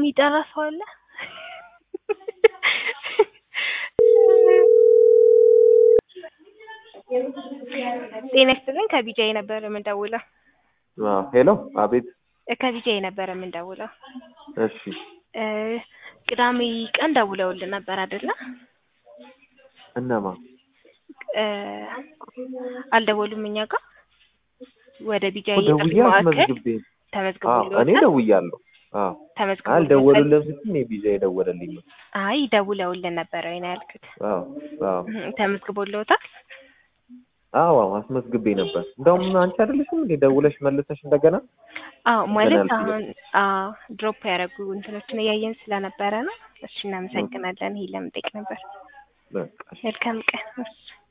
የሚጠራ ሰው አለ? ጤና ይስጥልኝ ከቢጃይ ነበር የምንደውለው። አዎ ሄሎ፣ አቤት። ከቢጃይ ነበር የምንደውለው። እሺ እ ቅዳሜ ቀን ደውለውልን ነበር አይደለ? እነማ? እ አልደወሉም እኛ ጋር ወደ ቢጃይ ደውዬ የጥሪ ማዕከል አስመዝግቤ። አዎ እኔ ተመዝግቦልዎታል? ደውያለሁ። አዎ ተመዝግቦልዎታል? አልደወሉልም ስትል እኔ ቢዛ የደወለልኝ ነው። አይ ደውለውልን ነበረ ወይ ነው ያልኩት። አዎ አዎ እህ፣ ተመዝግቦልዎታል? አዎ አስመዝግቤ ነበር። እንደውም አንቺ አይደለሽም እንዴ ደውለሽ መልሰሽ እንደገና? አዎ ማለት ገና አሁን አዎ ድሮፕ ያደረጉ እንትኖችን እያየን ስለነበረ ነው። እሺ እናመሰግናለን። ይሄ ለመጠየቅ ነበር። በቃ እሺ። መልካም ቀን። እሺ